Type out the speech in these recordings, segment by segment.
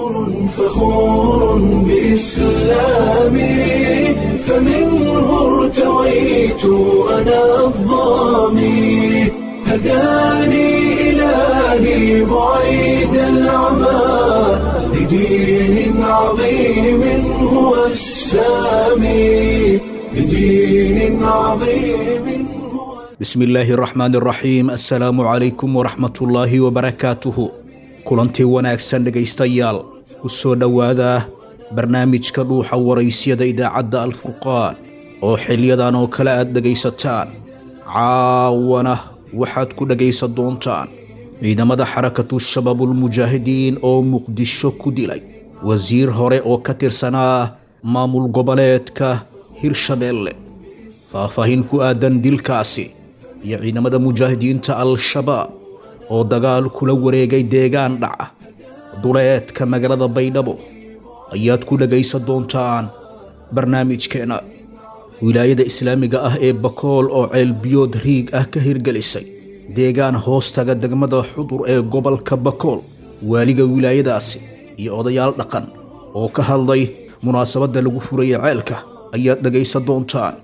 فخور بإسلامي فمنه ارتويت أنا الضامي هداني إلهي بعيد العمى لدين عظيم هو السامي لدين عظيم هو bismi illaahi raxmaan raxiim assalaamu calaykum waraxmatullaahi wabarakaatuhu kulantii wanaagsan dhegaystayaal ku soo dhowaada barnaamijka dhuuxa waraysyada idaacadda alfurqaan oo xiliyadan oo kale aad dhegaysataan caawana waxaad ku dhegaysan doontaan ciidamada xarakatu shabaabulmujaahidiin oo muqdisho ku dilay wasiir hore oo ka tirsanaa maamul goboleedka hirshabeelle faahfaahin ku aadan dilkaasi iyo ciidamada mujaahidiinta al-shabaab oo dagaal kula wareegay deegaan dhaca duleedka magaalada baydhabo ayaad ku dhegaysan doontaan barnaamijkeena wilaayada islaamiga ah ee bakool oo ceelbiyood riig ah ka hirgelisay deegaan hoostaga degmada xudur ee gobolka bakool waaliga wilaayadaasi iyo odayaal dhaqan oo ka hadlay munaasabadda lagu furaya ceelka ayaad dhegaysan doontaan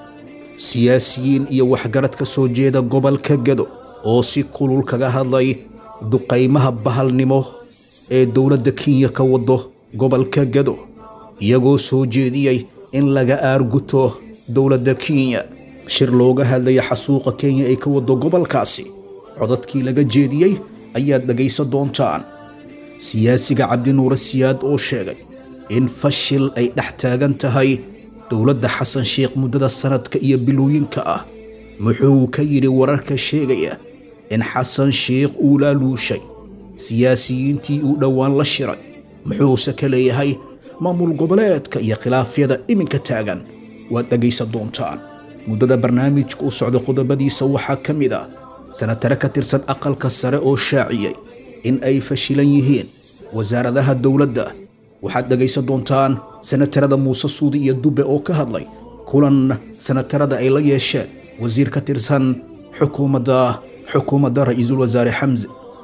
siyaasiyiin iyo waxgarad ka soo jeeda gobolka gado oo si kulul kaga hadlay duqaymaha bahalnimo ee dowladda kenya ka wado gobolka gado iyagoo soo jeediyey in laga aarguto dowladda kenya shir looga hadlaya xasuuqa kenya ay ka wado gobolkaasi codadkii laga jeediyey ayaad dhegaysan doontaan siyaasiga cabdinuure siyaad oo sheegay in fashil ay dhex taagan tahay dowladda xasan sheekh muddada sanadka iyo bilooyinka ah muxuu ka yidhi wararka sheegaya in xasan sheekh uu laaluushay siyaasiyiintii uu dhowaan la shiray muxuuse ka leeyahay maamul goboleedka iyo khilaafyada iminka taagan waad dhegaysan doontaan muddada barnaamijka u socda qodobadiisa waxaa ka mid ah sanatare ka tirsan aqalka sare oo shaaciyey in ay fashilan yihiin wasaaradaha dowladda waxaad dhegaysan doontaan sanatarada muuse suudi iyo dubbe oo ka hadlay kulan sanatarada ay la yeesheen wasiir ka tirsan xukuumadda xukuumadda ra-iisul wasaare xamse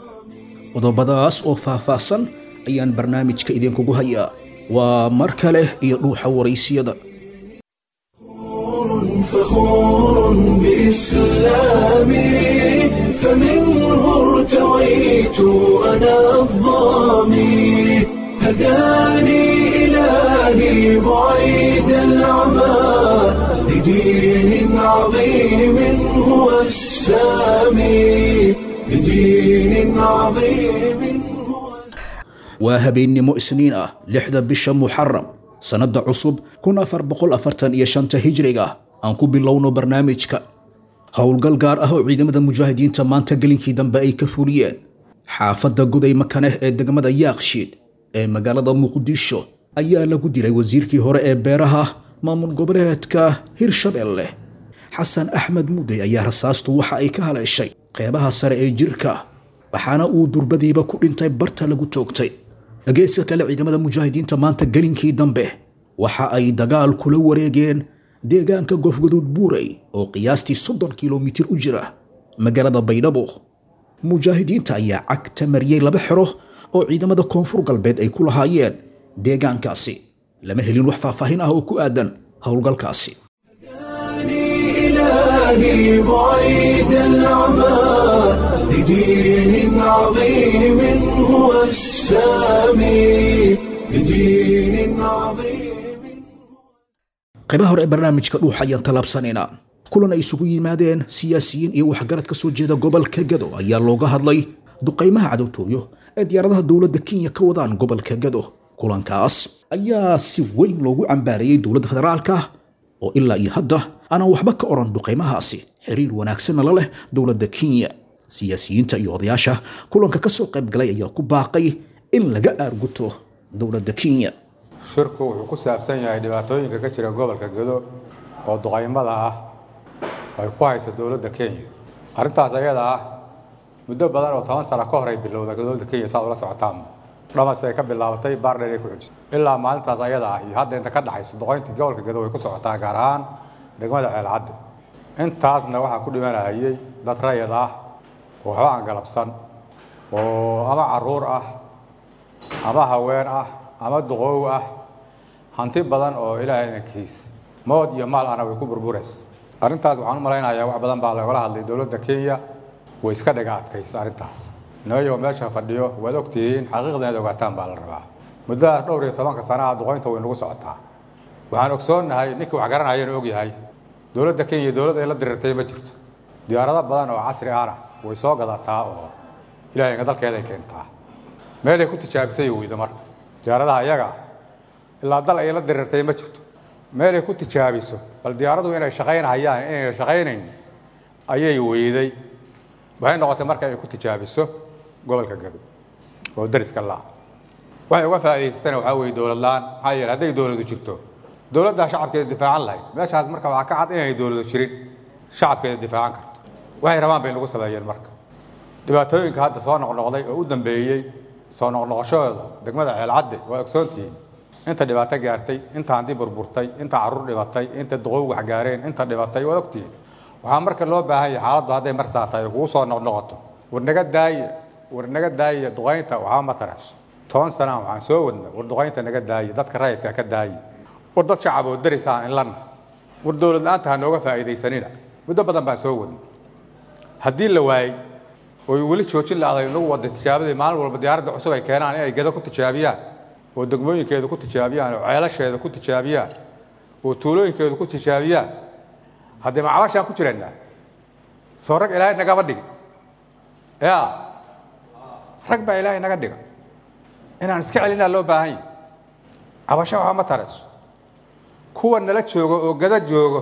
qodobadaas oo faahfaahsan ayaan barnaamijka idinkugu hayaa waa mar kale iyo dhuuxa waraysiyada فخور بإسلامي فمنه ارتويت أنا الضامي هداني إلهي بعيد العمى لدين عظيم هو السامي لدين عظيم هو waa habeennimo isniin ah lixda bisha muxaram sannadda cusub kun afar boqol afartan iyo shanta hijriga aan ku bilowno barnaamijka howlgal gaar ah oo ciidamada mujaahidiinta maanta gelinkii dambe ay ka fuliyeen xaafadda goday makaneh ee degmada yaaqshiid ee magaalada muqdisho ayaa lagu dilay wasiirkii hore ee beeraha maamul goboleedka hirshabeelle xasan axmed mudey ayaa rasaastu waxa ay ka haleeshay qeybaha sare ee jirka waxaana uu durbadiiba ku dhintay barta lagu toogtay geeska kale ciidamada mujaahidiinta maanta gelinkii dambe waxa ay dagaal kula wareegeen deegaanka gofgaduud buurey oo qiyaastii soddon kilomitir u jira magaalada baydhabo mujaahidiinta ayaa cagta mariyey laba xero oo ciidamada koonfur galbeed ay ku lahaayeen deegaankaasi lama helin wax faahfaahin ah oo ku aadan howlgalkaasi هداني إلهي بعيد العمى لدين عظيم هو السامي لدين عظيم qaybaha hore ee barnaamijka dhuuxa ayaan tallaabsanaynaa kulan ay isugu yimaadeen siyaasiyiin iyo waxgarad ka soo jeeda gobolka gado ayaa looga hadlay duqaymaha cadowtooyo ee diyaaradaha dowladda kenya ka wadaan gobolka gado kulankaas ayaa si weyn loogu cambaarayey dowladda federaalka oo ilaa iyo hadda aanan waxba ka odhan duqaymahaasi xiriir wanaagsanna la leh dowladda kenya siyaasiyiinta iyo odayaasha kulanka ka soo qayb galay ayaa ku baaqay in laga aarguto dowladda kenya shirku wuxuu ku saabsan yahay dhibaatooyinka ka jira gobolka gedo oo duqaymada ah ay ku hayso dowladda kenya arrintaas ayada ah muddo badan oo toban sano ka hor ay bilowda dowladda kenya saad ula socotaan dhamas ay ka bilaabatay baardheer ay ku xujisay ilaa maalintaas ayada ah iyo hadda inta ka dhaxayso duqayntii gobolka gedo way ku socotaa gaar ahaan degmada ceelcadde intaasna waxaa ku dhimanayay dad rayid ah oo waxba aan galabsan oo ama caruur ah ama haween ah ama duqoow ah hanti badan oo ilaahay inankiis mood iyo maal ana way ku burburaysa arrintaas waxaan u malaynayaa wax badan baa lagala hadlay dowladda kenya way iska dhaga adkaysa arrintaas nooyo meesha fadhiyo waad ogtihiin xaqiiqda inaad ogaataan baa la rabaa muddadaas dhowr iyo tobanka sanaha duqoynta way nagu socotaa waxaan ogsoonnahay ninkii wax garanayana og yahay dowladda kenya dowlad ay la dirirtay ma jirto diyaarado badan oo casri ahna way soo gadataa oo ilahay dalkeeday keentaa meelay ku tijaabisay weydo marka diyaaradaha iyaga ilaa dal ay la dirirtay ma jirto meelay ku tijaabiso bal diyaaradu inay shaqaynhayaan inayna shaqaynayn ayay weyday waxay noqotay marka ay ku tijaabiso gobolka gado oo dariska laa waxay uga faa'idaysatana waxaa weeye dowlad la-aan maxaa yeele hadday dowladu jirto dowladdaa shacabkeeda difaacan lahayd meeshaas marka waxaa ka cad inay dowladu jirin shacabkeeda difaacan karto waxay rabaan bay nagu sameeyeen marka dhibaatooyinka hadda soo noqnoqday oo u dambeeyey soo noqnoqoshooda degmada ceelcadde waa ogsoontihiin inta dhibaato gaartay inta handi burburtay inta carruur dhibatay inta duqow wax gaareen inta dhibatay waa ogtihiin waxaa marka loo baahan yahay xaaladdu hadday marsaa tahay kugu soo noqnoqoto war naga daaya war naga daaya duqaynta waxaa ma tarayso toban sanaa waxaan soo wadna war duqaynta naga daaya dadka rayidka ka daaya war dad shacab oo daris aan inlanna war dowlad la-aanta ha nooga faa'iidaysanina muddo badan baan soo wadna haddii la waayey oy weli joojin la-day nagu wada tijaabadii maalin walba diyaaradda cusub ay keenaan inay gado ku tijaabiyaan oo degmooyinkeeda ku tijaabiyaan oo ceelasheeda ku tijaabiyaan oo tuulooyinkeeda ku tijaabiyaan haddii macabashaan ku jiraynaa soo rag ilaahay nagaba dhigi ya rag baa ilaahay naga dhiga inaan iska celinaa loo baahan yahi cabasho waxaa ma tarayso kuwa nala joogo oo gada joogo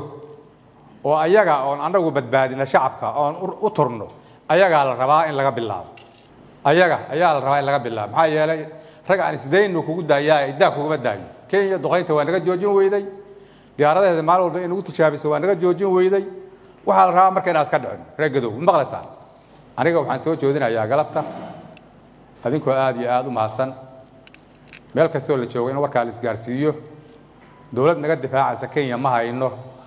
oo ayaga oon annagu badbaadina shacabka oon u turno ayagaa la rabaa in laga bilaabo ayaga ayaa la rabaa in laga bilaabo maxaa yeelay rag aan isdaynu kugu daayaa iddaa kuguma daayo kenya duqaynta waa naga joojin weyday diyaaradaheeda maalin walba in nagu tijaabiso waa naga joojin weyday waxaa la rabaa marka inaan iska dhicin reer gadow maqlaysaan aniga waxaan soo joodinayaa galabta adinkoo aada iyo aada u mahadsan meel kastoo la joogo in warkaa la isgaarsiiyo dowlad naga difaacaysa kenya ma hayno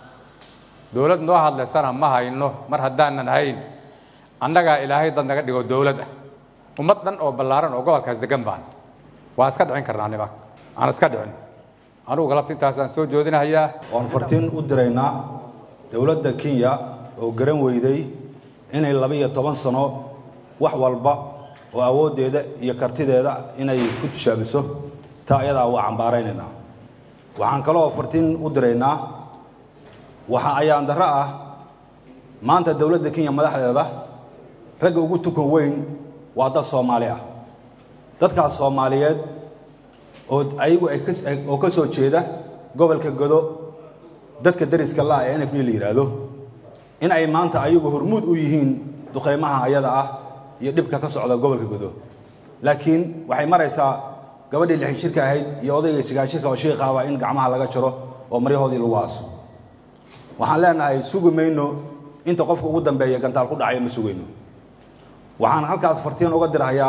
dowlad noo hadlaysana ma hayno mar haddaanan hayn annagaa ilaahay dad naga dhigo dowlad ah ummad dhan oo ballaaran oo gobolkaas degan baan waan iska dhicin karnaa nima aan iska dhicin anugu galabta intaasaan soo joodinahayaa waan fartiin u diraynaa dowladda kenya oo garan weyday inay laba-iyo toban sano wax walba oo awooddeeda iyo kartideeda inay ku tishaabiso taa ayadaa waa cambaaraynaynaa waxaan kaloo fartiin u diraynaa waxa ayaan darro ah maanta dowladda kenya madaxdeeda ragga ugu tukan weyn waa dad soomaali ah dadkaas soomaaliyeed oo ayagu oo ka soo jeeda gobolka godo dadka dariska la ee n f d la yidhaahdo in ay maanta ayagu hormuud u yihiin duqaymaha ayada ah iyo dhibka ka socda gobolka godo laakiin waxay maraysaa gabadhii lixin shirka ahayd iyo odayga sigaan shirka oo shiiqaaba in gacmaha laga jaro oo maryahoodii lagu aaso waxaan leenahay sugi mayno inta qofka ugu dambeeya gantaal ku dhacaya ma sugayno waxaan halkaas fartiin uga dirhayaa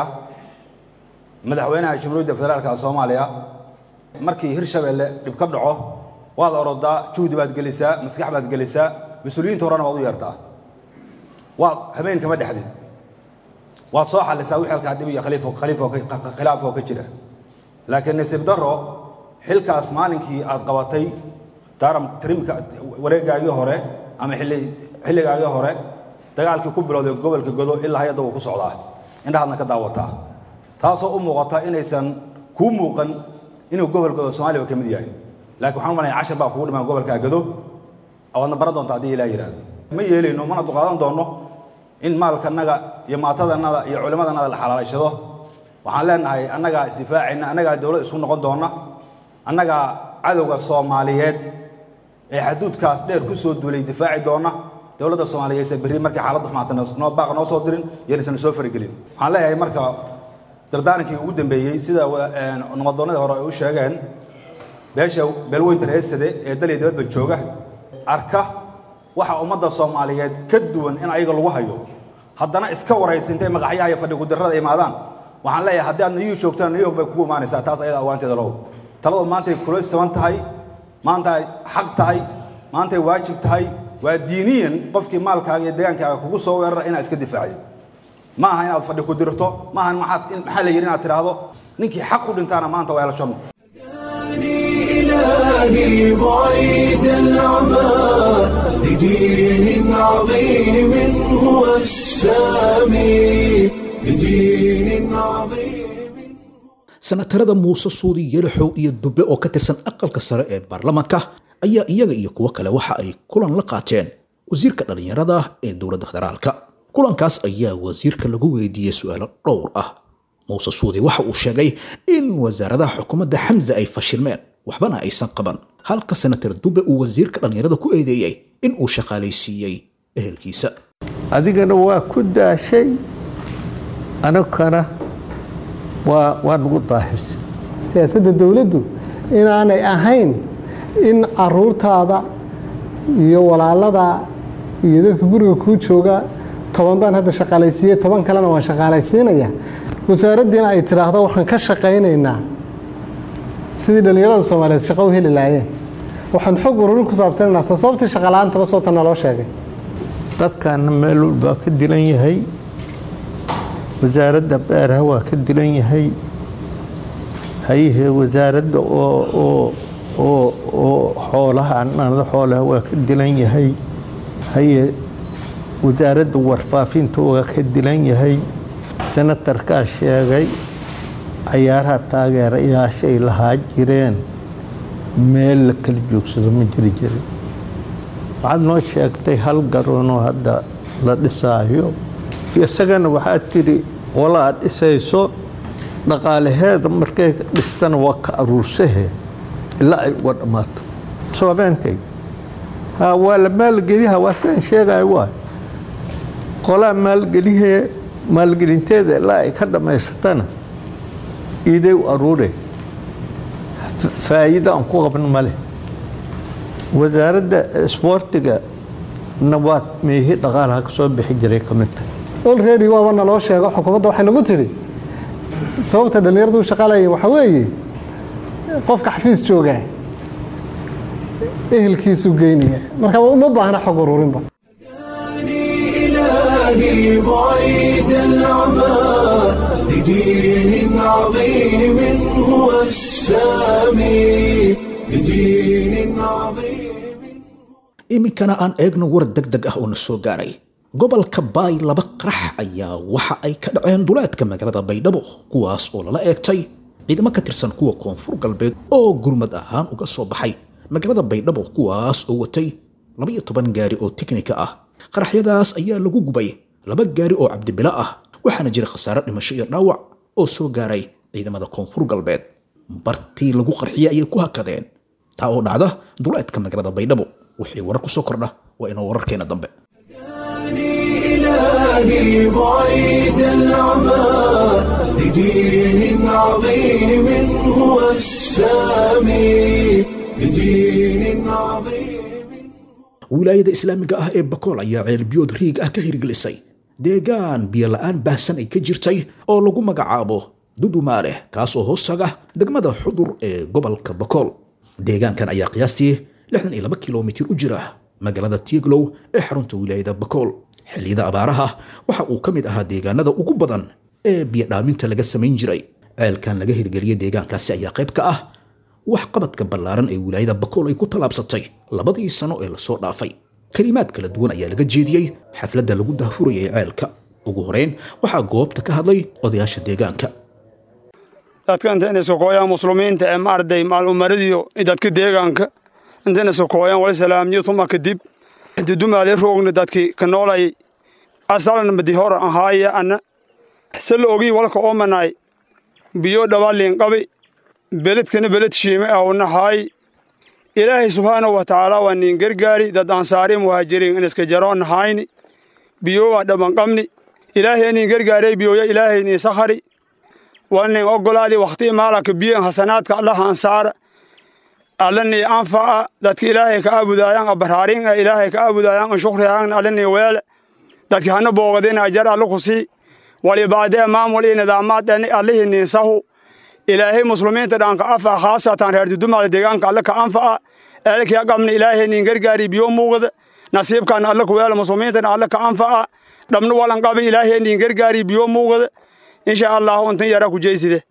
madaxweynaha jamhuuriyadda federaalka soomaaliya markii hirshabeelle dhib ka dhaco waad orodaa juhdi baad gelisaa maskax baad gelisaa mas-uuliyiinta horena waad u yeertaa waad habeen kama dhexdid waad soo xallisaa wixii halkaa dhib iyo khilaaf oo ka jira laakiin nasiib darro xilkaas maalinkii aad qabatay daaram trimka wareegaagii hore ama xilligaagii hore dagaalkii ku bilowday gobolka godo ilaa hay-adda wuu ku socdaa indhahaadna ka daawataa taasoo u muuqata inaysan kuu muuqan inuu gobol godo soomaliya ka mid yahay laakiin waxaan u malaya cashar baa kugu dhiman gobolkaa gado waadna baran doonta haddii ilaah yidhahdo ma yeelayno mana duqaadan doonno in maalkanaga iyo maatadanada iyo culimmadanada la xalaalayshado waxaan leenahay annagaa isdifaacayna annagaa dowlad isku noqon doonna annagaa cadowga soomaaliyeed ee xaduudkaas dheer ku soo duulay difaaci doonna dowladda soomaaliyeedse berri markii xaaladdu xumaata noo baaqa noo soo dirin yonaysan soo faragelin waxaan leeyahay marka dardaarankii ugu dambeeyey sida nabaddoonnadii hore ay u sheegeen beesha beelweynta reesade ee daliya dibadba jooga arka waxa ummadda soomaaliyeed ka duwan in ayaga lagu hayo haddana iska waraysa intay magaxyaha iyo fadhi gudirrada imaadaan waxaan leeyahay haddii aad nayuu joogtaan nayuu bay kugu imaanaysaa taas ayada awaanteeda low taladu maantay kula siban tahay maantay xaq tahay maantay waajib tahay waa diiniyan qofkii maalkaaga iyo degaankaaga kugu soo weerara inaad iska difaacdo ma aha inaad fadhi ku dirto ma aha maxaa la yidhi inaad tidhaahdo ninkii xaq u dhintaana maanta waa elashano إلهي بعيد العمى لدين عظيم هو السامي لدين عظيم sanatarada muuse suudi yelixow iyo dube oo ka tirsan aqalka sare ee baarlamaanka ayaa iyaga iyo kuwo kale waxa ay kulan la qaateen wasiirka dhallinyarada ee dowladda federaalka kulankaas ayaa wasiirka lagu weydiiyey su-aalo dhowr ah muuse suudi waxa uu sheegay in wasaaradaha xukuumadda xamse ay fashilmeen waxbana aysan qaban halka senatar dube uu wasiirka dhallinyarada ku eedeeyey in uu shaqaalaysiiyey ehelkiisa adigana waa ku daashay anagana waa waa nagu daahis siyaasadda dowladdu inaanay ahayn in caruurtaada iyo walaalada iyo dadka guriga kuu jooga toban baan hadda shaqaalaysiiyey toban kalena waan shaqaalaysiinaya wasaaraddiina ay tidhaahdo waxaan ka shaqaynaynaa sidii dhallinyarada soomaaliyeed shaqo u heli laayeen waxaan xog ururin ku saabsanaynaa sababtii shaqala-aantaba soota naloo sheegay dadkaana meel walbaa ka dilan yahay wasaaradda beeraha waa ka dilan yahay hayihee wasaaradda oo oo oo oo xoolaha anada xoolaha waa ka dilan yahay haye wasaaradda warfaafinta waa ka dilan yahay senatarkaa sheegay cayaaraha taageerayaashay lahaa jireen meel la kala joogsado ma jiri jirin waxaad noo sheegtay hal garoonoo hadda la dhisaayo isagana waxaad tidhi qola aad dhisayso dhaqaalaheeda markay dhistana waa ka aruursahe ilaa ay uga dhammaato soobeentay ha waa la maalgeliha waa sidaan sheegayo waay qolaa maalgelihee maalgelinteeda ilaa ay ka dhammaysatana iiday u aruure faa'iido aan ku qabno ma leh wasaaradda isboortiga na waa meehi dhaqaalaha ka soo bixi jiray ka mid tahay olready waaba naloo sheego xukuumadda waxay nagu tidhi sababta dhallinyaradu u shaqaalayeen waxaa weeye qofka xafiis joogaa ehelkiisu geynaya marka uma baahna xog ururinba إلهي بعيد العمى لدين عظيم هو السامي لدين عظيم iminkana aan eegno war deg deg ah oo na soo gaaray gobolka baay laba qarax ayaa waxa ay ka dhaceen duleedka magaalada baydhabo kuwaas oo lala eegtay ciidamo ka tirsan kuwa koonfur galbeed oo gurmad ahaan uga soo baxay magaalada baydhabo kuwaas oo watay labaiyo toban gaari oo tiknika ah qaraxyadaas ayaa lagu gubay laba gaari oo cabdibilo ah waxaana jira khasaare dhimasho iyo dhaawac oo soo gaaray ciidamada koonfur galbeed bartii lagu qarxiyey ayay ku hakadeen taa oo dhacda duleedka magaalada baydhabo wixii warar ku soo kordha waa inoo wararkeena dambe إلهي بعيد العمى لدين عظيم هو السامي لدين عظيم wilaayada islaamiga ah ee bakool ayaa ceelbiyood riig ah ka hirgelisay deegaan biyo la'aan baahsan ay ka jirtay oo lagu magacaabo dudumaale kaas oo hoostaga degmada xudur ee gobolka bakool deegaankan ayaa qiyaastii lixdan iyo laba kilomitir u jira magaalada tieglow ee xarunta wilaayada bakool xilliyada abaaraha waxa uu ka mid ahaa deegaanada ugu badan ee biyodhaaminta laga samayn jiray ceelkan laga hirgeliyey deegaankaasi ayaa qayb ka ah wax qabadka ballaaran ee wilaayada bakool ay ku tallaabsatay labadii sano ee lasoo dhaafay kelimaad kala duwan ayaa laga jeediyey xafladda lagu daahfurayay ceelka ugu horeyn waxaa goobta ka hadlay odayaasha deegaanka dadka inta inay sokooyaan muslimiinta ee maarday maalumaradiyo dadka deegaanka inta inay sokooyaan wali salaamniyo tuma kadib dudumaale roogna dadki ka noolay asalan madi hora ahaaya ana sala ogii walka oomanaay biyo dhabalin qabi beledkana beled shiime awnahaay ilaahay subxaanahu wa tacaala waa nin gargaari dad ansaari muhaajiriin in iska jaro nahayni biyo waa dhaban qabni ilaahay nin gargaaray biyoya ilaahay nin sakhari waa nin ogolaadi wakhti maalaka biyan hasanaadka allaha ansaara allani anfa'a dadka ilaahay ka aabudayaan abaraarin ilaahay ka aabudayaan an shukrihaan allani weele dadki hana boogadin ajar alla ku sii walibaadee maamul iyo nidaamaad allihii ninsahu ilaahay muslimiinta dhanka afa khaasatan reer dudumaale deegaanka alle ka anfa'a eelkiya qabna ilaahay nin gargaari biyo muuqda nasiibkan alle ku weele muslimiinta alle ka anfa'a dhabna walan qabi ilaahay nin gargaari biyo muuqda insha allahu intan yara ku jeyside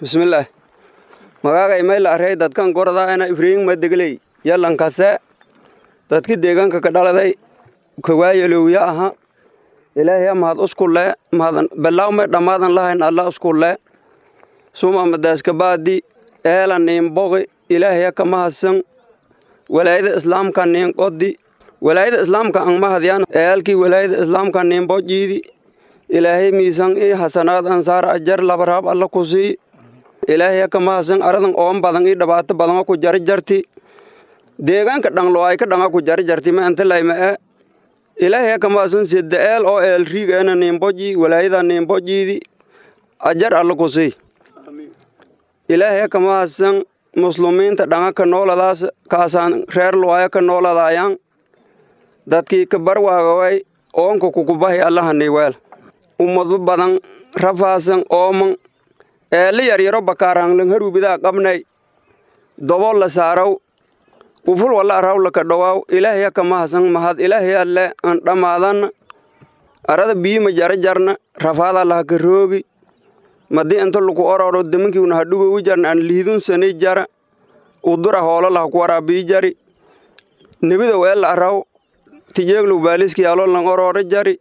bismillaah magaagay mayla arey dadkan goradaana ifriin madegley yallankase dadki deegaanka ka dhaladay kawaayalowya aha ilaahya mahad uskulle mahadan balaawmay dhammaadan lahayn alla uskulle suma madaaskabaadi eela niinboqi ilaahya ka mahadsan walaayada islaamka niinqodi walaayada islaamka ang mahadyaan eelkii walaayada islaamka niinbojiidi ilaahay miisan i hasanaad ansaar ajar labaraab alla ku sii ilaahya ka mahadsan aradan oon badan i dhibaato badanga ku jari jarti deegaanka dhanglo ay ka dhanga ku jari jarti ma antalayma e ilaahya ka mahadsan sedda eel oo eel riigeena niinboji walaayada niinbojiidi ajar alla ku sii ilaahya ka mahadsan muslumiinta dhanga ka nooladaas kaasaan reer luwaya ka nooladayaan dadkii ka barwaagaway oonka kukubahi allahani weel ummado badan rafaasan ooman eeli yaryaro bakaaraanglan harubidaa qabnay dobol la saaraw uful walla arawla ka dhowaaw ilaahya ka mahadsan mahad ilaahya le an dhammaadan arada biima jara jarna rafaada laha ka roogi madii inta laku ororo damankiuna hadhugowi jarna an liidun sanay jara udura hoolo laha ku waraabii jari nebida weella araw tijeeglu baaliski yaaloo lan orooro jari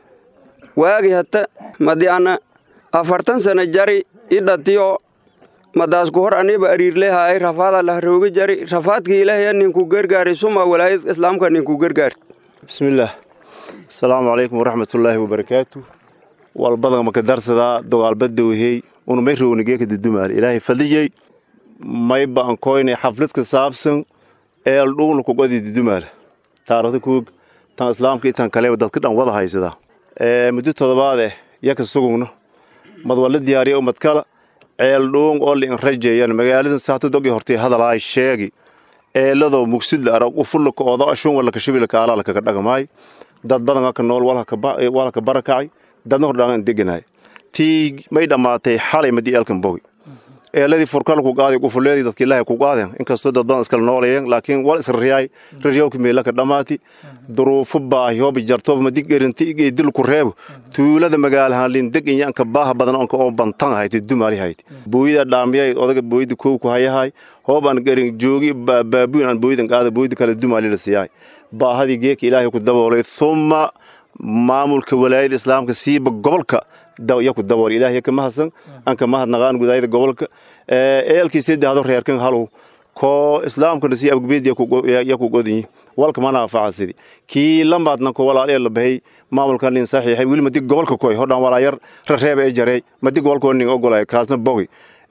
waagi hata madi ana afartan sana jari i dhatiyo madaasku hor aniba ariirlehaay rafaada lah rooga jari rafaadka ilaahya ninku gargaari suma walaayad islaamka ninku gargaari bismillaah asalaamu calaykum waraxmatullaahi wabarakaatu walbada maka darsadaa dogaalbadowhey unumay rownigeka dudumaal ilaahay fadliyey mayba an koynay xaflad ka saabsan eel dhuugna kugadi dudumaal taarikhda kuog tan islaamka itan kaleba dadka dhan wada haysadaa muddo todobaadeh yaka sugugno mad wala diyaariya umad kala ceel dhuung oo liin rajeeyan magaaladan saata dogi hortay hadalaay sheegi eeladoo mugsidla arag ufullaka ooda ashun walaka shibilaka alaalaka ka dhagamaay dad badan aka nool walaka barakacay dadna hor dhagan deganaay tii may dhammaatay xalay madi eelkan bogi eeladii furkala ku qaaday ufuleedii dadka ilaahay ku qaadeen inkastoo dad badan iskala noolayeen laakiin wal israriyaay raryawka meelaka dhammaati duruufo baahi hoobi jartooba madi gerinti igedil ku reebo tuulada magaalahaan lindeg inyaanka baaha badan onka oo bantan ahayd dumaali hayd booyida dhaamiyay odaga booyida kow ku hayahay hoobaan gerin joogi baabuin aan booyidan qaada booyida kale dumaali la siyaay baahadii geeka ilaahay ku daboolay thumma maamulka walaayada islaamka siiba gobolka yaku dabool ilaahay ka mahadsan anka mahadnaqaan gudaayada gobolka eelkii saddexdo reerkan halow koo islaamkana si abgbeed yaku godinyi walka mana anfacasidi kii lamaadna ko walaal la bahay maamulkan nin saxiixay wili madi gobolka koy hodhan walaayar rareeba ee jareey madi gobolka nin ogolay kaasna bogi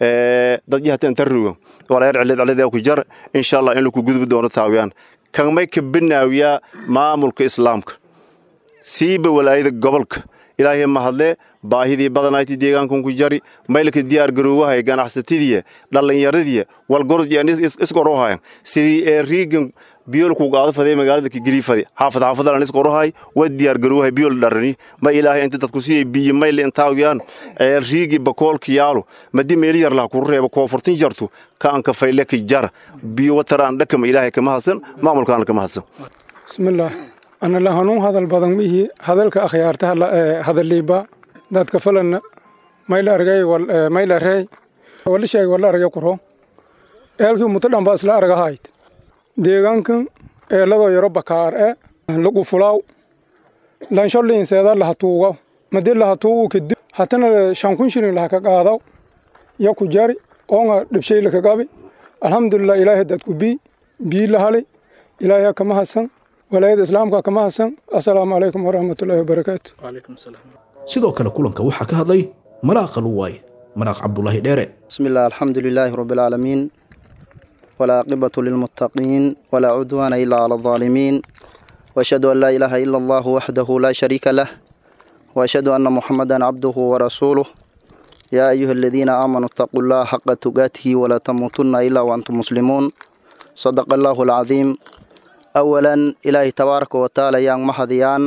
dad yahatan tarruga walaayar cilid cilid ku jar insha Allah in lagu gudbi doono taawiyaan kan may ka binaawiyaa maamulka islaamka siiba walaayada gobolka ilaahay mahadle baahidii badanayti deegaankan ku jari maylka diyaar garoowahay ganacsatadiiya dhallinyaradii walgorod isqorohayan sidii ee riigan biyol ku qaado faday magaalada kigiliifade xaafad xaafadalan isqorohay wa diyaar garoowahay biyol dharani ma ilaahay inta dadku sii biyo mayl intaawiyaan ee riigi bakoolka yaalo madi meeli yar lah ku reebo koonfurtin jartu ka anka fayle ka jar biyo wataraan dhakama ilaahay kama hadsan maamulkaana kama hadsan bismillaah ana la hanuun hadal badan mihi hadalka akhyaarta hadaliiba dadka falana mayla argay mayla rey wala sheeg wala argay kuro eelkii muto dhanba isla argahayd deegaankan eeladoo yaro bakaar e lagu fulaaw lansholliinseeda laha tuugaw madi laha tuugu kadib hatana shan kun shilin laha ka qaadaw ya ku jari oonga dhibshay laka gabi alxamdulilah ilaahay dadku bii bii lahali ilaahay kama hasan walaayada islaamka kama hasan assalaamu calaykum waraxmatullaahi wabarakaatu sidoo kale kulanka waxaa ka hadlay malaaqa luwaay malaaq cabdulaahi dheere بسم الله الحمد لله رب العالمين والعاقبة للمتقين ولا عدوان إلا على الظالمين وأشهد أن لا إله إلا الله وحده لا شريك له وأشهد أن محمدا عبده ورسوله يا أيها الذين آمنوا اتقوا الله حق تقاته ولا تموتن إلا وأنتم مسلمون صدق الله العظيم أولا إلهي تبارك وتعالى يا محضيان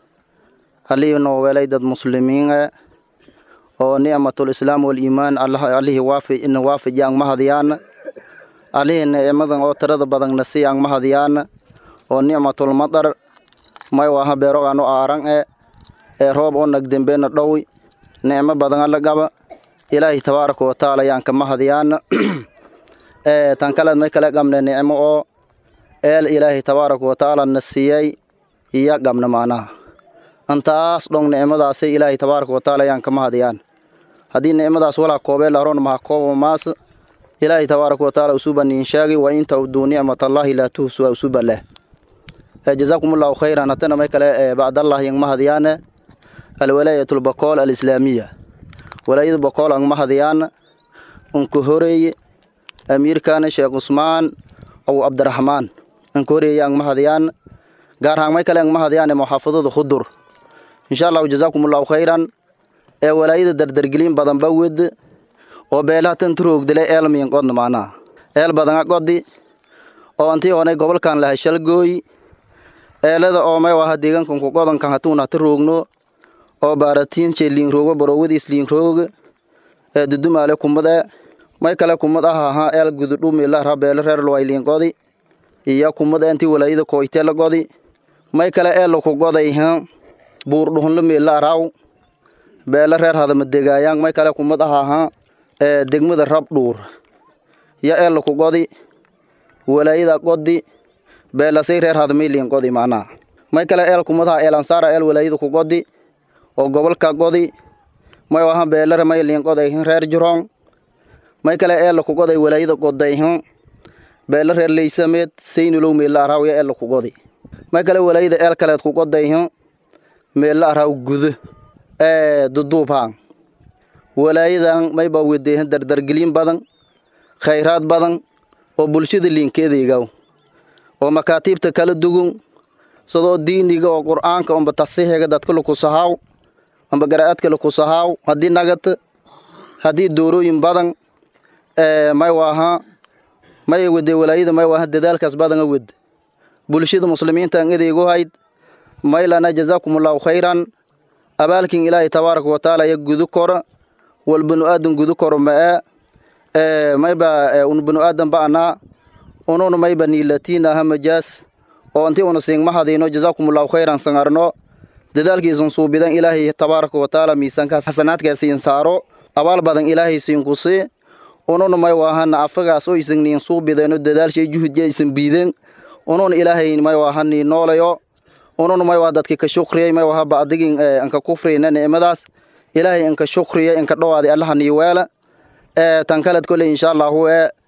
علينا وليد المسلمين oo nicmatul islaam waliimaan allihii waafi ina waafijaan mahadiyaan allihii nicmadan oo tirada badanna siyaan mahadiyaan oo nicmatul madar may waha beerogaano aaran e ee roob oo nagdembeena dhowi nicmo badan alla gaba ilaahay tabaaraka wa tacaala yaan ka mahadiyaan tan kaleed may kale gamne nicmo oo eel ilaahay tabaaraka wa tacaala na siiyey iyo gamne maanaha intaas dhong nicmadaasay ilaahay tabaaraka wa tacaala yaan ka mahadiyaan haddii nicmadaas walaa koobee laron maha koobo maas ilaahay tabaaraka wa tacaala usuba niin sheegi wa in tawduu nicmatallaahi laa tuhsuha usuba leh jazaakum allahu khayran hatana may kale bacdallah yang mahadiyaane alwalaayat lbakool alislaamiya walaayada bakool ang mahadiyaan unka horeeye amiirkaana sheekh cusmaan aw cabdiraxmaan anka horeeye ang mahadiyaan gaar ahaan may kale ang mahadiyaan muxaafadada khudur insha allahu jazaakum allahu khayran ee walaayada dardargelin badan ba wed oo beelaha tan turoogdile eelmiyan qodna maanaha eel badanga qodi oo antii onay gobolkan lahay shalgooy eelada oo may waha deegaankan ku qodankan hatuun hata roogno oo baaratiinche liinroogo borowadiis liinrooga ee dudumaale kumade may kale kumad ah ahaa eel gududhumila beele reer luway liinqodi iyo kumad intii walaayada kooyte la godi may kale eel ku goday buurdhuhunla meela araw beele reer hadama degaayaan may kale kumad ah ahaa ee degmada rab dhuur yo eel ku godi walaayada godi beelasay reer hadamiliin godi macnaha may kale eel kumadaha eelansaara eel walaayada ku godi oo gobolka godi may waha beelare may liin godayhin reer juroong may kale eella ku goday walaayada godayhin beela reer leysameed saynulow meella araaw ya eella ku godi may kale walaayada eel kaleed ku godayhin meella araaw gudo ee duduubhaan walaayadan mayba wedeehin dardargelin badan khayraad badan oo bulshada liinkeedaygaw oo makaatiibta kala dugun sidoo diiniga oo qur'aanka omba tasixiga dadka lakusahaaw amba gara'aadka lakusahaaw haddii nagata haddii doorooyin badan may waaha may wede walaayada may waaha dadaalkaas badanga wed bulshada muslimiinta an edeygu hayd maylana jazaakumullahu khayran abaalkin ilaahay tabaaraka watacaala ya gudu kora wal binu aadan gudu koro ma'e mayba un binu aadan ba'anaa unun mayba niilatiinaha majaas oo intii una siingma hadayno jazaakumullahu khayran sangarno dadaalkiisan suubidan ilaahay tabaaraka watacaala miisaankaas xasanaadkaa siin saaro abaal badan ilaahay siinkusi unun may waahana afagaas oo isan niin suubideeno dadaalshay juhudya isan biiden unun ilaahay may waahanii noolayo unun may waa dadki ka shukriyay may waha bacdigin anka kufriyna nicmadaas ilaahay anka shukriya anka dhowaadi allaha nii weela tan kaled kole insha allahu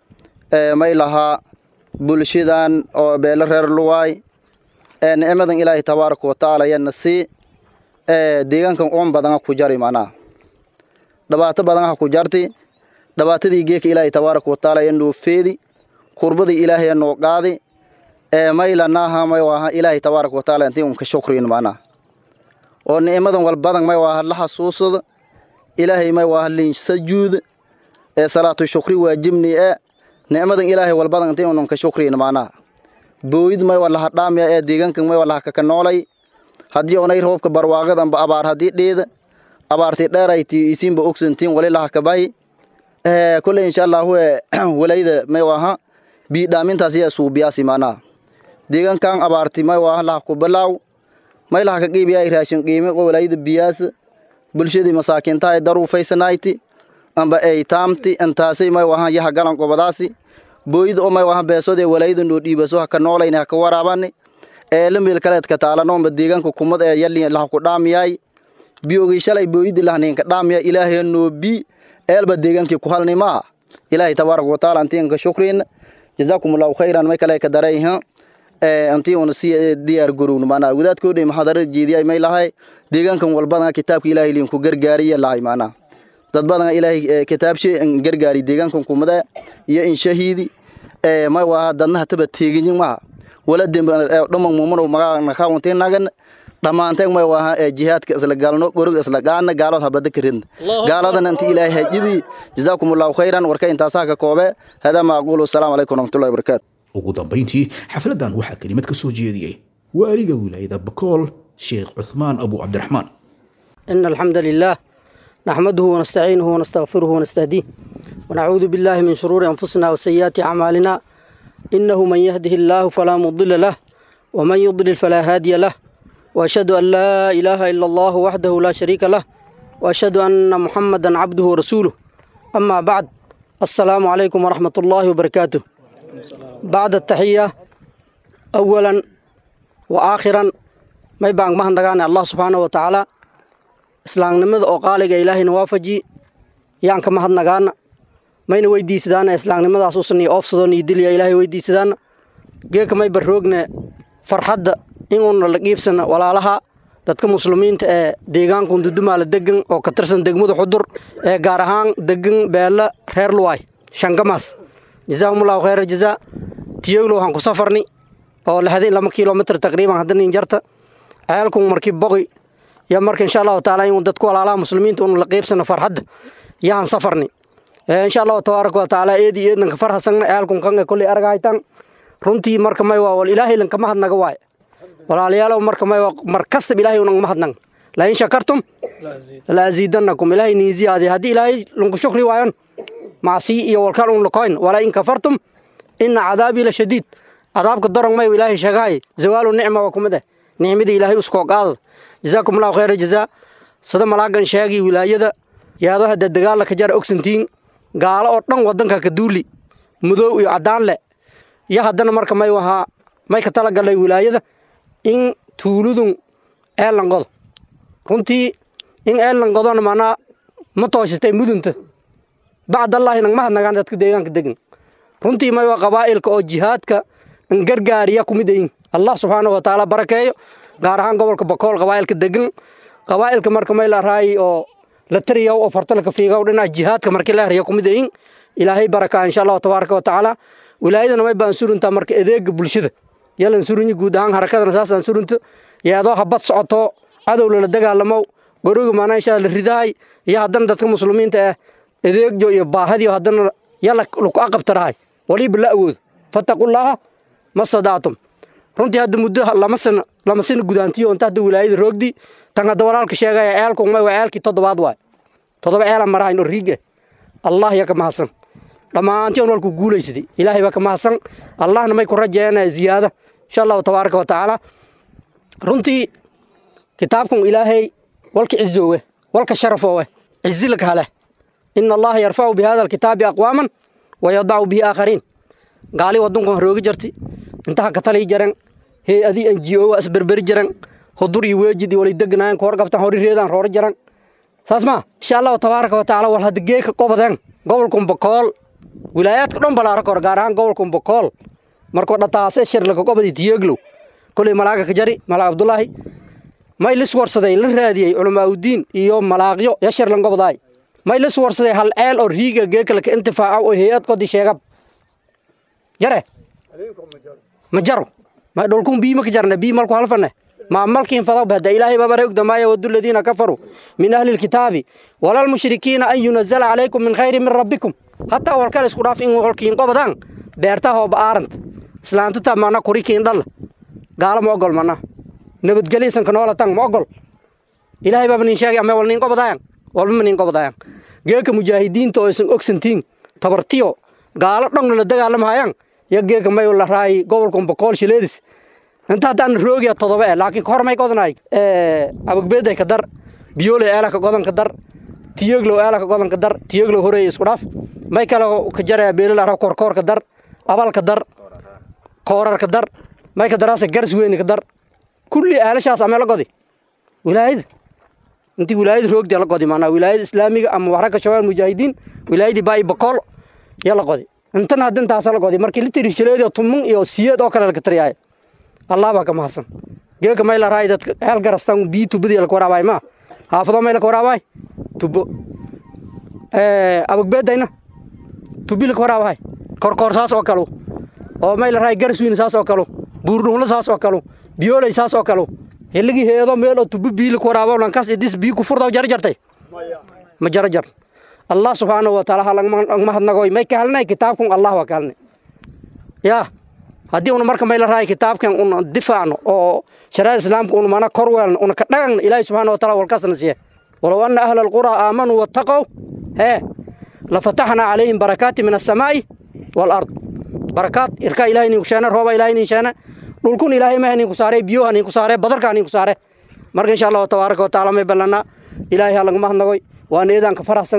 e may lahaa bulshadan oo beelo reer luwaay nicmadan ilaahay tabaaraka watacaala yana sii deegaankan uun badanga ku jari macnaha dhibaato badanha ku jarti dhibaatadii geeka ilaahay tabaaraka watacaala ya noo feedi kurbadii ilaahay ya noo qaadi maylanaaha may waaha ilaahay tabaaraka watacaala intii unka shukriyin macnaha oo nicmadan wal badan may waaha la xasuusada ilaahay may waaha liin sajuud ee salaatu shukri waajibni e nicmadan ilaahay wal badan intii unka shukriyin macnaha booyid may walaha dhaamya ee deegaankan may walaha kaka noolay haddii onay roobka barwaaqada amba abaar haddii dheeda abaartii dheerayti isiinba ogsantiin wali laha kabahi kole insha allahu walayda may waaha bii dhaamintaas yaa suubiyaasi macnaha deegaankan abaarti may waaha laha kubilaaw may laha ka qiibiyaa raashin qiime oo walayda biyaas bulshadii masaakiinta ay daruufaysanayti amba ay taamti intaasay may waaha yaha galan qobadaasi booyida oo may waaha beesodee walayda noo dhiibaso haka noolayni haka waraabani ee la meel kaleedka taalanoomba deegaanka kumad ee yalin laha ku dhaamiyaay biyogii shalay booyidi lahninka dhaamiya ilaahay noo bi eelba deegaankii ku halni maa ilaahay tabaaraka watacaala antiinka shukrin jazaakum allahu khayran may kale ka darayha antii una si diyaar garowno maanaa wadaadkoodhay maxadarada jeediyay may lahay deegaankan walbadana kitaabka ilaahay liinku gargaariya lahay maanaa dad badana ilaahay kitaabshe gargaari deegaankan kumade iyo inshahiidi may waa dadna hataba teeginyin maha wala demba dhamman mumano magaa nakaawantii nagan dhammaanteen may waaha jihaadka isla galno gorog isla gaana gaalad habada karidna gaaladana inta ilaahay hajibi jazaakum allahu khayran warka intaasaa ka koobe hada ma aqulu asalaamu calaykum waraxmatullahi wabarakaatu ugu dambayntii xafladan waxaa kelimad ka soo jeediyey waaliga wilaayada bakool sheekh cuthmaan abu cabdiraxmaan إن الحمد لله نحمده ونستعينه ونستغفره ونستهديه ونعوذ بالله من شرور أنفسنا وسيئات أعمالنا إنه من يهده الله فلا مضل له ومن يضلل فلا هادي له وأشهد أن لا إله إلا الله وحده لا شريك له وأشهد أن محمدا عبده ورسوله أما بعد السلام عليكم ورحمة الله وبركاته بعد التحية أولا وآخرا ما يبان مهن دقان الله سبحانه وتعالى إسلام نمد أو قالق إلهي نوافجي يانك مهن دقان ما ينويدي سدانا إسلام نمد أسوسني أفسدون يدلي إلهي ويدي سدانا جيك ما يبروغنا فرحد إنون لقيبسنا ولا لها dadka muslimiinta ee deegaanka undudumaala degan oo ka tirsan degmada xudur ee gaar ahaan degan beela reer luwaay shangamaas jazaahumullahu khayra jazaa tiyoglo waxaan ku safarni oo lixdan lama kilomitr taqriiban haddanin jarta ceelkun markii boqi ya marka insha allahu taala in dadku walaalaha muslimiinta un la qeybsana farxadda yahan safarni insha allahu tabaaraka wa taala eedi eednanka farhasagna ceelkun kanga kolley argahaytan runtii marka may waa wal ilaahay lankama hadnaga waay walaalayaalow marka may mar kastaba ilaahay unan mahadnaq lain shakartum la aziidanakum ilaahay niin ziyaadiy haddii ilaahay lanku shukri waayon macsi iyo walkaan un lakoyn walaa in kafartum ina cadaabii la shadiid cadaabka dorong may ilaahay sheegahay zawaalu nicma waa kumid eh nicmadii ilaahay uskoo qaada jazaakum allahu khayra jazaa sida malaagan sheegi wilaayada yaado hadda dagaalla ka jara ogsantiin gaalo oo dhan wadanka ka duuli mudoow iyo caddaan leh iyo haddana marka may wahaa may ka talagalay wilaayada in tuuludun eelan qodo runtii in eelan qodona manaa ma tooshatay mudunta bacdallaahi nagma hadnagaan dadka deegaanka degan runtii may waa qabaa'ilka oo jihaadka gargaariya kumid ayin allah subxaanahu wa tacaala barakeeyo gaar ahaan gobolka bakool qabaa'ilka degan qabaa'ilka marka may la raayi oo la tariyaw oo fartalka fiigaw dhinaca jihaadka markii la hariya kumid ayin ilaahay barakaa insha allahu tabaaraka wa tacaala wilaayadana may baan suruntaa marka adeega bulshada yalan surunyi guud ahaan harakadana saasaan surunto yaadoo habad socoto cadow lala dagaalamo goroga maanaa insha la ridahay iyo haddana dadka muslimiinta ah adeegjo iyo baahadiyo haddana yala laku aqabtarahay waliba la awoodo fattaqullaaha ma stadactum runtii hadda muddo lama sana lama sana gudaantiyo inta hadda wilaayada roogdi tan hadda walaalka sheegaya ceelku may waa ceelkii toddobaad waay toddoba ceelan marahayn oo riige allah ya ka mahadsan dhammaantii on walku guulaysaday ilaahay baa ka mahadsan allahna may ku rajeena ziyaada insha allahu tabaaraka wa tacaala runtii kitaabkan ilaahay walka cizoowe walka sharafoowe cizi laka hale ina allaha yarfacu bi hada alkitaabi aqwaaman wa yadacu bihi aakhariin gaali waddankan roogi jarti intaha ka talii jaran hay-adii n g o waa isberberi jaran hudur iyo weejid iyo wali degnaayan ka warqabtan hori reedaan rooro jaran saas maa insha allahu tabaaraka wa tacaala wal hadda geeka qobadeen gobolkan bakool wilaayaadka dhan balaara kor gaar ahaan gobolkan bakool markuu dhataase shirlaka qobadi tiyeglow koley malaaga ka jari malaag abdulaahi may lis warsaday la raadiyey culamaaudiin iyo malaaqyo ya shirlan gobdaay may lis warsaday hal ceel oo riiga geekalaka intifaaca oo hay-ad qodi sheegab yare ma jaro ma dhulkun biima ka jarna bii malku halfane ما ملكين فضب هذا إلهي ببرك ما يود الذين كفروا من أهل الكتاب ولا المشركين أن ينزل عليكم من خير من ربكم حتى أول كان يسكن في إن قبضان بيرتاه بآرنت سلانتتا معنا كوريكين دل قال ما أقول معنا نبت جليسن كنولا تان ما أقول إلهي بابن شاقي أما ولنين قبضان والمنين قبضان جيك مجاهدين تو اسن أكسنتين تبرتيو قال دون لدغالم هايان يا جيك ما يقول راي قبلكم بقول شليدس inta haddaan roogiya todoba eh laakiin kahor may godanaay abagbeeday ka dar biyoole eelaka godanka dar tiyeglow eelaka godanka dar tiyeglow horeey isku dhaaf may kale ka jaraya beelal arab korkoorka dar abalka dar koorarka dar may ka daraasa garas weyni ka dar kulli eelashaas amee la godi wilaayada intii wilaayada roogdi la godi maanaa wilaayada islaamiga ama waxragga shabaab mujaahidiin wilaayadii baa'i bakool yaa la godi intana hadda intaasa la godi markii la tiri shileed oo tumun iyo siyeed oo kale laga tariyaaya allah baa ka mahadsan geeka may la raay dadka hel garastan bii tubadii la waraabay ma haafado may la waraabay tubo ee abagbeedayna tubi la waraabay korkoor saas oo kale oo may la raay garswiin saas oo kale buurdhuunla saas oo kale biyoolay saas oo kale heligi heedo meel oo tubo bii la waraabo lankaas idis bii ku furdaw jar jartay ma jar jar allah subhanahu wa ta'ala halang mahadnagoy may ka halnay kitaabkun allah wa kalne yaa haddii una marka may la raay kitaabkan una difaacno oo shariicada islaamka una mana kor weelno una ka dhagagno ilaahi subxaana wataala walkaasna siiye walow ana ahla alquraa aamanuu wattaqow hee lafataxnaa calayhim barakaati min assamaa'i waalard barakaad irkaa ilahay ninku sheene rooba ilahay nin sheene dhulkun ilaahay maha ninku saare biyoha ninku saare badarkaa ninku saare marka insha allahu tabaaraka wataala may ballanaa ilaahay ha lagama hadnagoy waana eedaan ka faraxsagna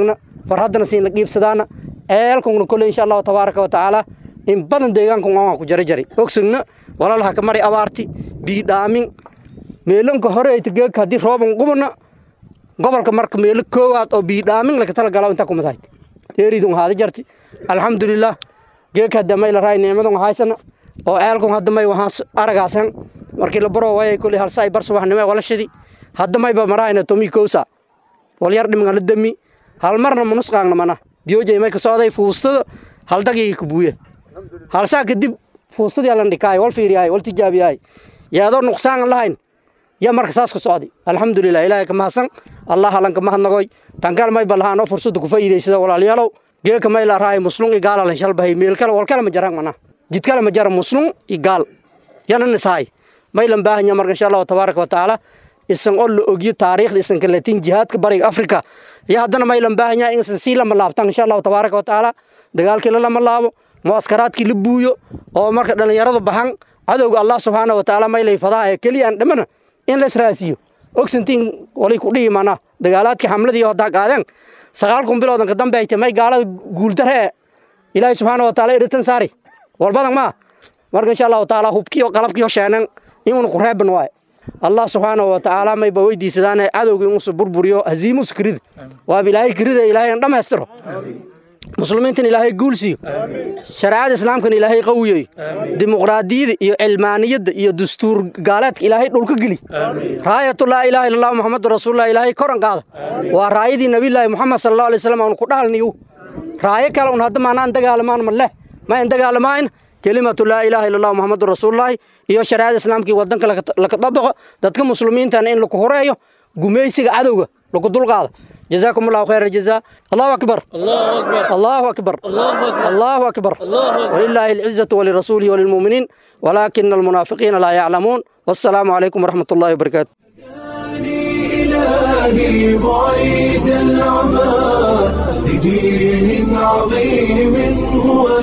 farhaddana siin la qiibsadaana ceelkungna kole insha allahu tabaaraka wa tacaala in badan deegaankan waan ku jari jari ogsugna walalaha ka mari abaarti biidhaamin meelanka hore ayta geegka haddii rooban qubana gobolka marka meelo koowaad oo biidhaamin laga tala galaa intaa kumid hayd deeridun haada jarti alxamdulilah geegka hadda may la raay nicmadun haysana oo ceelkun hadda may waxaan aragaasan markii la baro waayay kulli halsa ay bar subaxnimo wala shidi hadda mayba marahayna tomi kowsa wal yar dhiman la dami hal marna manusqaangna mana biyoojay may ka socday fuustada hal dagii ka buuye halsaa kadib fuustadii lan dhikaay wal fiiriyaay wal tijaabiyaay yaadoo nuqsaan lahayn ya marka saas ka socday alxamdulilah ilaahay ka mahadsan allah halan ka mahadnagoy tankaal may balahaanoo fursada ku faa'iidaysada walaalayaalow geeka may la raay muslung i gaalalan shalbahay meel kale wal kale ma jaraan mana jid kale ma jara muslung i gaal yana nisaay may lan baahanya marka insha allahu tabaaraka wa tacaala isan oo la ogyo taariikhda isan kaleetin jihaadka bariga afrika iyo haddana may lan baahanya insan sii lama laabtaan insha allahu tabaaraka wa tacaala dagaalkii la lama laabo muaskaraadkii la buuyo oo marka dhallinyaradu baxan cadowga allah subxaana wa tacaala may layfadaa ee keliya aan dhammana in la israasiyo ogsantiin wali ku dhihi mana dagaalaadkii xamladii haddaa qaadeen sagaal kun biloodan ka dambe ay tahay may gaalada guuldare ee ilaahay subxaana wa tacaala eritan saari walbadan maa marka insha allahu tacaala hubkii oo qalabkii oo sheenan inuuna ku reeban waaye allah subxaanahu wa tacaala mayba weydiisadaane cadowga inuusa burburiyo haziimuusa kirida waaba ilaahay kirida ilaahay aan dhammaystiro muslimiintan ilaahay guul siiyo shareecada islaamkan ilaahay qawiyeyo dimuqraadiyada iyo cilmaaniyadda iyo dastuur gaaleedka ilaahay dhulka geli raayatu laa ilaaha illa allah muxamadu rasuulullah ilaahay koran qaada waa raayadii nabiyullaahi muxamed sala allahu alay wasalam aanu ku dhahalniyo raayo kale un hadda maanaan dagaalamaan ma leh ma in dagaalamayn kelimatu laa ilaaha illa allah muxamadu rasuulullaahi iyo shareecada islaamkii wadanka laka dabaqo dadka muslimiintana in laku horeeyo gumaysiga cadowga laku dulqaado جزاكم الله خير الجزاء الله أكبر الله أكبر الله أكبر ولله العزة ولرسوله وللمؤمنين ولكن المنافقين لا يعلمون والسلام عليكم ورحمة الله وبركاته إلهي بعيد العمى لدين عظيم هو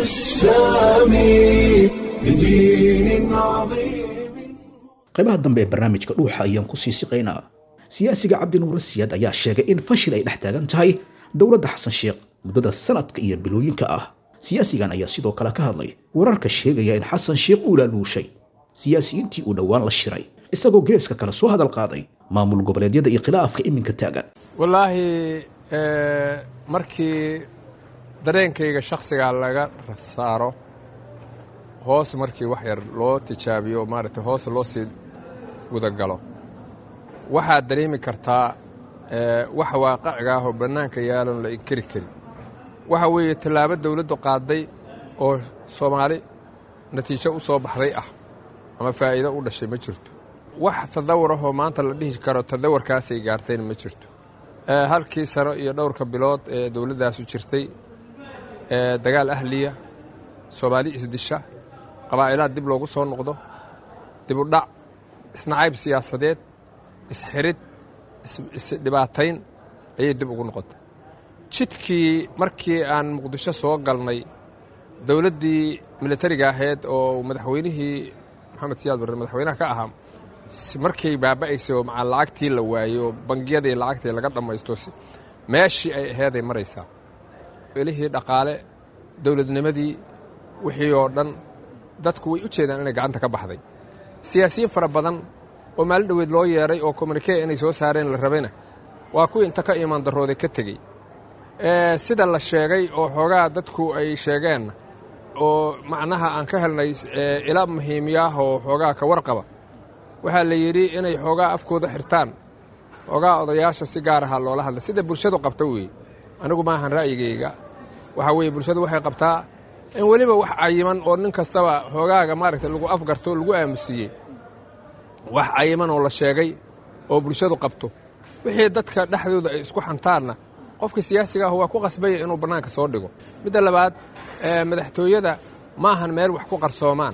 السامي لدين عظيم qaybaha dambe ee barnaamijka dhuuxa ayaan ku sii siqaynaa siyaasiga cabdinuure siyaad ayaa sheegay in fashil ay dhex taagan tahay dowladda xasan sheekh muddada sanadka iyo bilooyinka ah siyaasigan ayaa sidoo kale ka hadlay wararka sheegaya in xasan sheekh uu laaluushay siyaasiyiintii uu dhowaan la shiray isagoo geeska kale soo hadal qaaday maamul goboleedyada iyo khilaafka iminka taagan wallaahi markii dareenkayga shakhsigaa laga saaro hoos markii wax yar loo tijaabiyo maaragtay hoos loo sii gudagalo waxaad dareemi kartaa wax waaqaciga ah oo bannaanka yaalon la inkeri karin waxa weeye tallaabo dawladdu qaadday oo soomaali natiijo u soo baxday ah ama faa'iido u dhashay ma jirto wax tadawur ahoo maanta la dhihi karo tadawarkaasay gaartayna ma jirto halkii sano iyo dhowrka bilood ee dawladdaasu jirtay dagaal ahliya soomaali isdisha qabaa'ilaad dib loogu soo noqdo dibudhac isnacayb siyaasadeed isxirid isdhibaatayn ayay dib ugu noqotay jidkii markii aan muqdisho soo galnay dowladdii militariga ahayd oo madaxweynihii maxamed siyaad barre madaxweynaha ka ahaa markay baaba'aysay oo macaa lacagtii la waayey oo bangiyadii lacagtii laga dhammaysto meeshii ay aheeday maraysaa elihii dhaqaale dowladnimadii wixii oo dhan dadku way u jeedaan inay gacanta ka baxday siyaasiyiin fara badan oo maalin dhoweed loo yeedhay oo communikee inay soo saareen la rabayna waa kuwii inta ka imaan darrooday ka tegey sida la sheegay oo xoogaa dadku ay sheegeenna oo macnaha aan ka helnay ila muhiimiyaah oo xoogaa ka warqaba waxaa la yidhi inay xoogaa afkooda xirtaan xoogaa odayaasha si gaar aha loola hadla sida bulshadu qabta weeye anigu maahan ra'yigayga waxaa weeye bulshadu waxay qabtaa in weliba wax cayiman oo nin kastaba xoogaaga maaragtay lagu afgarto lagu aamusiiyey wax cayiman oo la sheegay oo bulshadu qabto wixii dadka dhexdooda ay isku xantaanna qofka siyaasiga ah waa ku qasbaya inuu bannaanka soo dhigo midda labaad madaxtooyada ma ahan meel wax ku qarsoomaan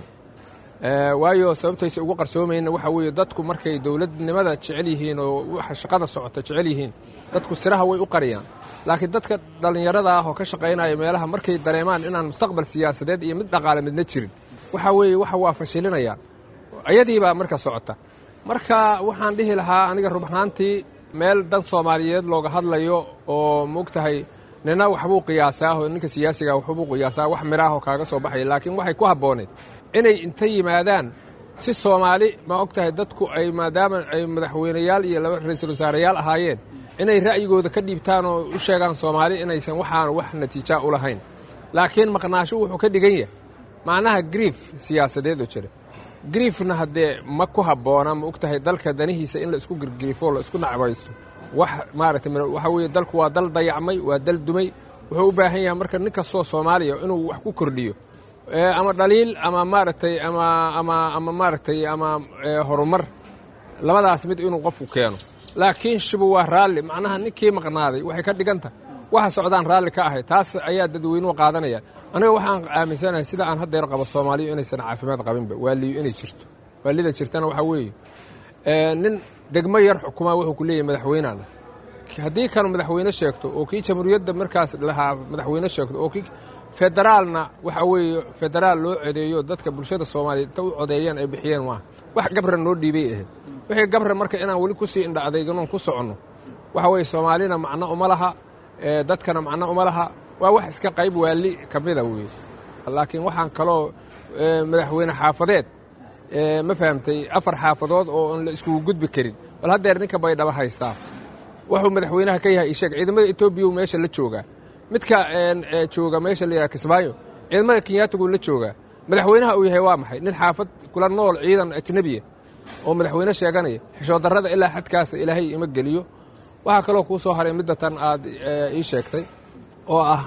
waayo sababtaysa ugu qarsoomayna waxa weeye dadku markay dowladnimada jecel yihiin oo waxa shaqada socota jecel yihiin dadku siraha way u qariyaan laakiin dadka dhallinyarada ah oo ka shaqaynaya meelaha markay dareemaan inaan mustaqbal siyaasadeed iyo mid dhaqaale midna jirin waxa weeye waxa waa fashilinayaan ayadii baa marka socota marka waxaan dhihi lahaa aniga rubaxnaantii meel dan soomaaliyeed looga hadlayo oo moogtahay nina waxbuu qiyaasaa oo ninka siyaasiga waxbuu qiyaasaa wax midhaahoo kaaga soo baxaya laakiin waxay ku habbooneed inay inta yimaadaan si soomaali ma og tahay dadku ay maadaama ay madaxweyneyaal iyo laba ra-iisul wasaareyaal ahaayeen inay ra'yigooda ka dhiibtaan oo u sheegaan soomaali inaysan waxaan wax natiijaa u lahayn laakiin maqnaasho wuxuu ka dhigan yahay macnaha griif siyaasadeed oo jira griifna haddee ma ku habboona ma og tahay dalka danihiisa in la isku girgriifo la isku nacbaysto wax maaragtay waxa weeye dalku waa dal dayacmay waa dal dumay wuxuu u baahan yahay marka nin kastoo soomaaliya inuu wax ku kordhiyo ama dhaliil ama maaragtay ama ama ama maaragtay ama horumar labadaas mid inuu qofku keeno laakiin shibu waa raalli macnaha ninkii maqnaaday waxay ka dhigan tahay waxa socdaan raalli ka ahay taas ayaa dadweynuhu qaadanaya aniga waxaan aaminsanahay sida aan haddeer qabo soomaaliyu inaysan caafimaad qabinba waaliyo inay jirto waalida jirtana waxaa weeye nin degmo yar xukumaa wuxuu ku leeyahay madaxweyneana haddii kanu madaxweyne sheegto oo kii jamhuuriyadda markaas lahaa madaxweyne sheegto oo kii federaalna waxa weeye federaal loo codeeyo dadka bulshada soomaaliya inta u codeeyeen ay bixiyeen maaha wax gabra noo dhiibay ahayd wixii gabra marka inaan weli kusii indha adeyganoon ku soconno waxa weeye soomaalina macno uma laha dadkana macno uma laha waa wax iska qayb waali ka mida weeye laakiin waxaan kaloo madaxweyne xaafadeed ma fahamtay afar xaafadood oo aan la iskugu gudbi karin bal haddeer ninka baydhaba haystaa wuxuu madaxweynaha ka yahay isheeg ciidamada etoobiya meesha la joogaa midka jooga meesha la yidhaha kismaayo ciidamada kenyaatigu la joogaa madaxweynaha uu yahay waa maxay nin xaafad kula nool ciidan ajnebiya oo madaxweyne sheeganaya xishoodarrada ilaa xadkaasa ilaahay ima geliyo waxaa kaloo kuu soo haray midda tan aad ii sheegtay oo ah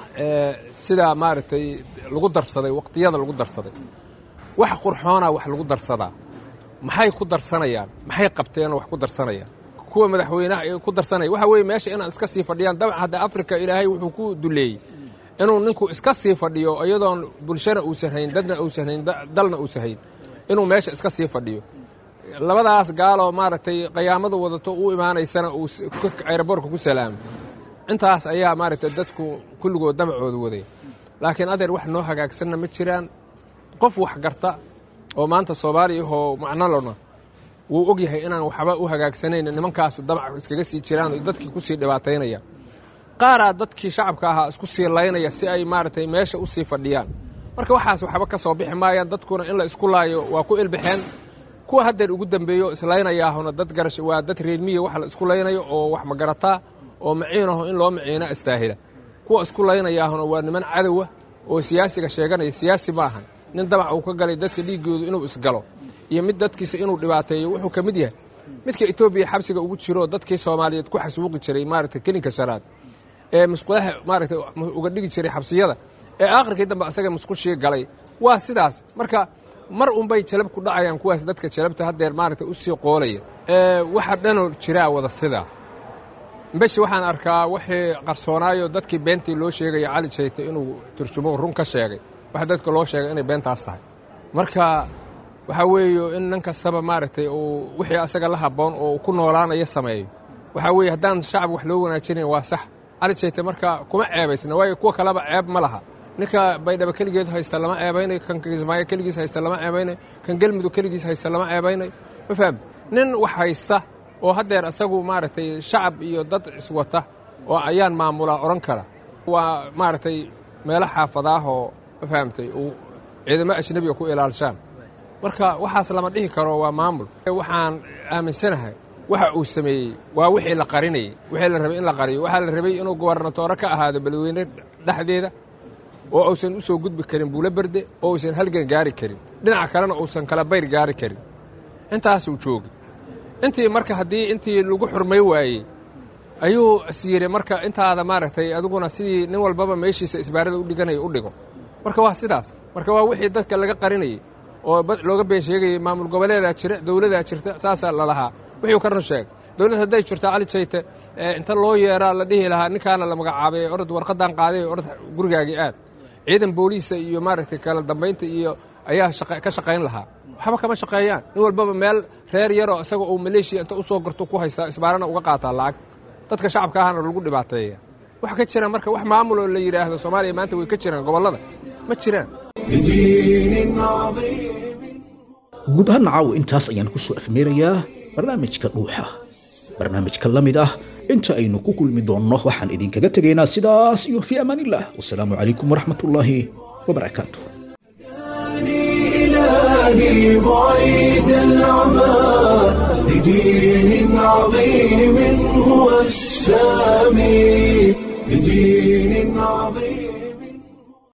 sida maaragtay lagu darsaday waqtiyada lagu darsaday wax qurxoona wax lagu darsadaa maxay ku darsanayaan maxay qabteenoo wax ku darsanayaan kuwa madaxweynaha ay ku darsanaya waxa weeye meesha inaan iska sii fadhiyaan dabcan hadda afrika ilaahay wuxuu ku duleeyey inuu ninku iska sii fadhiyo iyadoon bulshana uusan hayn dadna uusan hayn dalna uusan hayn inuu meesha iska sii fadhiyo labadaas gaaloo maaragtay qayaamadu wadato u imaanaysana uu ayraboorka ku salaamay intaas ayaa maaragtay dadku kulligood damacooda waday laakiin adeer wax noo hagaagsanna ma jiraan qof wax garta oo maanta soomaaliya ahoo macnolona wuu og yahay inaan waxba u hagaagsanayn nimankaasu damac iskaga sii jiraan oo dadkii ku sii dhibaataynaya qaaraa dadkii shacabka ahaa isku sii laynaya si ay maaragtay meesha u sii fadhiyaan marka waxaas waxba ka soo bixi maayaan dadkuna in la isku laayo waa ku ilbixeen kuwa haddeer ugu dambeeyo islaynayaahuna dad garash waa dad reermiya wax la isku laynayo oo wax magarataa oo maciinaho in loo maciina istaahila kuwa isku laynayaahuna waa niman cadowa oo siyaasiga sheeganaya siyaasi ma ahan nin damac uu ka galay dadka dhiiggoodu inuu isgalo iyo mid dadkiisa inuu dhibaateeyo wuxuu ka mid yahay midka etoobiya xabsiga ugu jiro dadkii soomaaliyeed ku xasuuqi jiray maaragtay kelinka shanaad ee musqulaha maaragtay uga dhigi jiray xabsiyada ee aakhirkii dambe asaga musqushii galay waa sidaas marka mar unbay jalab ku dhacayaan kuwaas dadka jalabta haddeer maaragtay u sii qoolaya waxa dhanoo jiraa wada sidaa beshi waxaan arkaa wixii qarsoonaayo dadkii beentii loo sheegaya cali jayte inuu turjumo run ka sheegay wax dadka loo sheegay inay beentaas tahay marka waxaa weeye in nin kastaba maaragtay uu wixii asaga la habboon oo ku noolaanayo sameeyo waxaa weeye haddaan shacab wax loo wanaajinayn waa sax cali jayte marka kuma ceebaysna waayo kuwa kaleba ceeb ma laha ninka baydhaba keligeed haysta lama ceebaynayo kan kismaayo keligiis haysta lama ceebaynayo kan gelmudug keligiis haysta lama ceebaynayo ma fahamti nin wax haysta oo haddeer asagu maaragtay shacab iyo dad iswata oo ayaan maamulaa odhan kara waa maaragtay meelo xaafadaahoo ma fahamtay uu ciidamo ajnebiga ku ilaalshaan marka waxaas lama dhihi karo waa maamul waxaan aaminsanahay waxa uu sameeyey waa wixii la qarinayey wixii la rabay in la qariyo waxaa la rabay inuu gobernatoore ka ahaado beledweyne dhexdeeda oo uusan u soo gudbi karin buulo berde oo uusan halgan gaari karin dhinaca kalena uusan kala bayr gaari karin intaasuu joogay intii marka haddii intii lagu xurmay waayey ayuu is yidhi marka intaada maaragtay adiguna sidii nin walbaba meeshiisa isbaarada u dhiganaya u dhigo marka waa sidaas marka waa wixii dadka laga qarinayey oo looga been sheegayey maamul goboleedaa jira dowladaa jirta saasaa lalahaa wixii ka run sheeg dowlad hadday jirto cali jayte inta loo yeeraa la dhihi lahaa ninkaana la magacaabay orod warqadan qaaday orod gurigaagii aad ciidan booliisa iyo maaragtay kala dambaynta iyo ayaa ka shaqayn lahaa waxba kama shaqeeyaan nin walbaba meel reer yaroo isaga uu maleeshiya inta u soo garto ku haystaa isbaarana uga qaataa lacag dadka shacabka ahana lagu dhibaateeya wax ka jira marka wax maamuloo la yidhaahdo soomaaliya maanta way ka jiraan gobollada ma jiraan guud ahaan caawa intaas ayaan ku soo afmeerayaa barnaamijka dhuuxa barnaamijka la mid ah inta aynu ku kulmi doonno waxaan idinkaga tegaynaa sidaas iyo fii amaan illah wasalaamu calaykum waraxmat ullaahi wabarakaatu إلهي بعيد العمى لدين عظيم هو السامي لدين عظيم